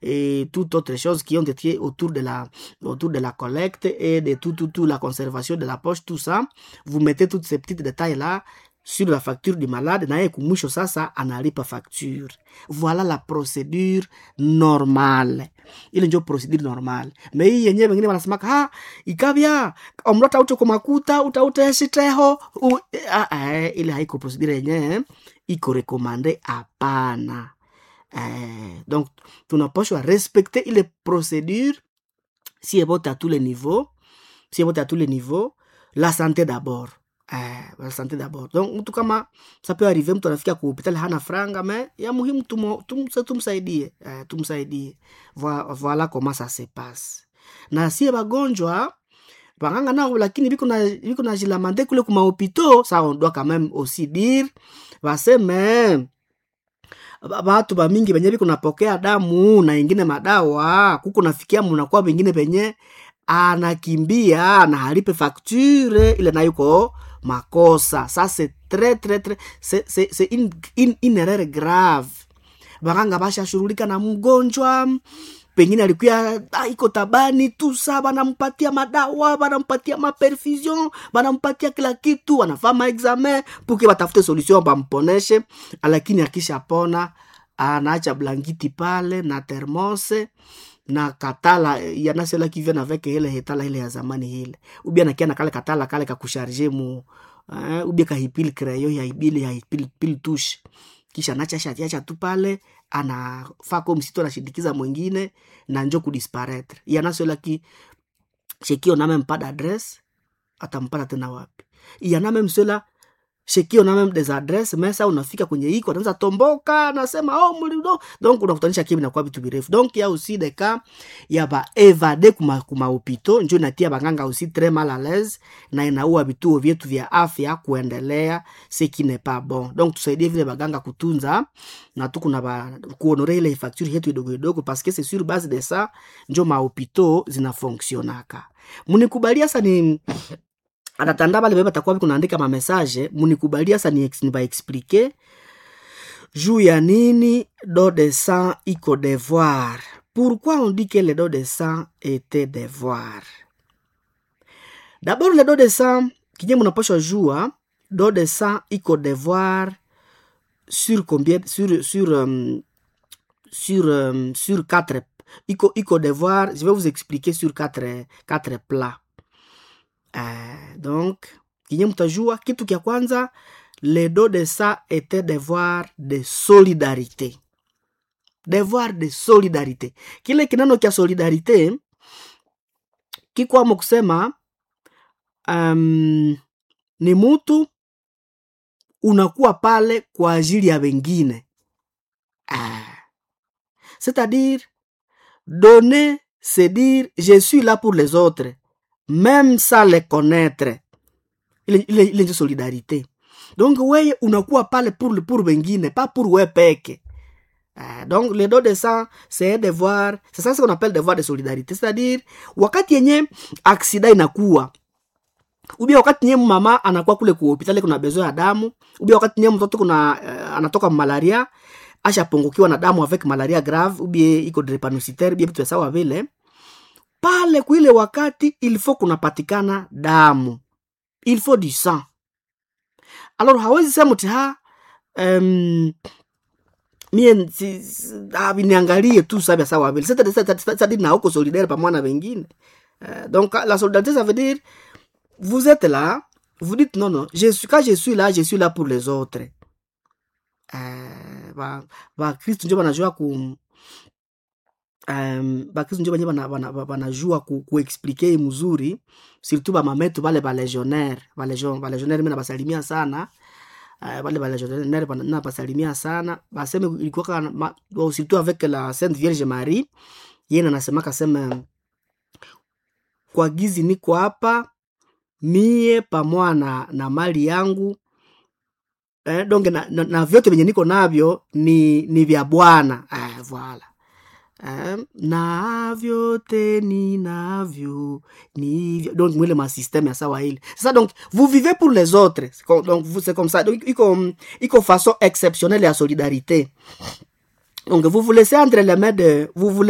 et toutes autres choses qui ont été autour de la, autour de la collecte et de tout, tout, tout, la conservation de la poche, tout ça. Vous mettez toutes ces petites détails-là sur la facture du malade naye kumwisho sasa analipa facture voilà la procédure normale ile njo procedure normale me hii yenyewe wengine wanasemaka ha ikavya omrota ute kumakuta utauteshiteho ile haiko procedure yenyewe iko rekomande hapana eh, donc tunapashwa respecte ile procédure si ebote à tous les niveaux si ebote à tous les niveaux la santé d'abord eh, la santé d'abord donc mtu kama ça peut arriver mtu anafika ku hospitali hana franga me ya muhimu tumo, tum, tumsaidie eh, tumsaidie voilà, voilà comment ça se passe na sie bagonjwa baganga nao lakini biko na biko na jilamande kule kuma hopito ça on doit quand même aussi dire baseme batu bamingi benye biko napokea damu na ingine madawa kuko nafikia munakuwa bengine benye anakimbia anahalipe facture ile nayuko makosa ça c'est très très très c'est c'est c'est une, une, une erreur grave baganga bashashughulika na mgonjwa pengine alikuya iko tabani tu sa banampatia madawa banampatia maperfusion banampatia kila kitu wanafaa maexamen puke batafute solution bamponeshe lakini akishapona anaacha blankiti pale na termose na katala yana cela qui vient avec ile hetala ile ya zamani ile ubia nakia na kale katala kale kakusharge mu uh, ubia kahipili kreyo ya ibili ya ipili pili tush kisha nacha shatiacha tu pale anafaa ko msito anashindikiza mwingine na njo kudisparaître yana cela qui shekio na même pas d'adresse atampata tena wapi yana même cela shekio na même des adresses mais ça unafika kwenye iko anaanza tomboka anasema oh mlido donc unakutanisha kimi nakuwa vitu virefu donc ya aussi des cas ya ba evade kuma kuma hopito njo inatia banganga aussi très mal à l'aise na inaua vituo vyetu vya afya kuendelea ce qui n'est pas bon donc tusaidie vile baganga kutunza na tu kuna ba kuonore ile facture yetu idogo idogo parce que c'est sur base de ça njo mahopito zinafonctionaka munikubalia sa ni atatanda bale bebe batakuwa kunaandika mamessage munikubalia sa ni nibaexplike juu ya nini do de sang iko devoir pourquoi on dit que le do de sang était devoir d'abord le do de sang kinye munapashwa jua do de sang iko devoir sur combien sur sur um, sur um, sur quatre iko iko devoir je vais vous expliquer sur quatre quatre plats Uh, donc kinye mtajua kitu kya kwanza le do de ça était devoir de solidarité devoir de solidarité kile kinano kya solidarité kikwamo kusema um, ni mutu unakuwa pale kwa ajili ya wengine uh, c'est-à-dire donner c'est dire je suis là pour les autres même sans les connaître ile ile ile ndio solidarité donc weye unakuwa pale pour pour wengine pas pour we peke uh, donc le don de sang c'est un devoir c'est ça ce qu'on appelle devoir de solidarité c'est-à-dire wakati yenye aksida inakuwa ubia wakati nye mama anakuwa kule ku hospitali kuna bezo ya damu ubia wakati nye mtoto kuna uh, anatoka malaria ashapungukiwa na damu avec malaria grave ubie iko drépanocytaire bia vitu sawa vile pale kuile wakati il faut kunapatikana damu il faut du sang alors hawezi sema ti ha um, mie si, ah, niangalie tu sabia sawa vile c'est-à-dire na uko solidaire pamoja na wengine uh, donc la solidarité ça veut dire vous êtes là vous dites non non je suis, quand je suis là je suis là pour les autres uh, ba, ba kristu njo banajua ku um, bakristu njo banye banajua bana, bana ku, kuexplike mzuri surtout bamametu bale balegionnaire balegionnaire mi nabasalimia sana uh, bale balegionnaire nabasalimia sana baseme ilikuwa surtout avec la sainte vierge marie yeye anasemaka seme kwa gizi niko hapa mie pamoja na, na mali yangu eh, donge na, na, na vyote vyenye niko navyo ni, ni vya bwana eh, voilà eh, na vyote ni navyo ni donc mwile masystème ya sawa ile sasa donc vous vivez pour les autres donc c'est comme ça donc iko iko façon exceptionnelle ya solidarité donc vous vous laissez entre les mains de vous vous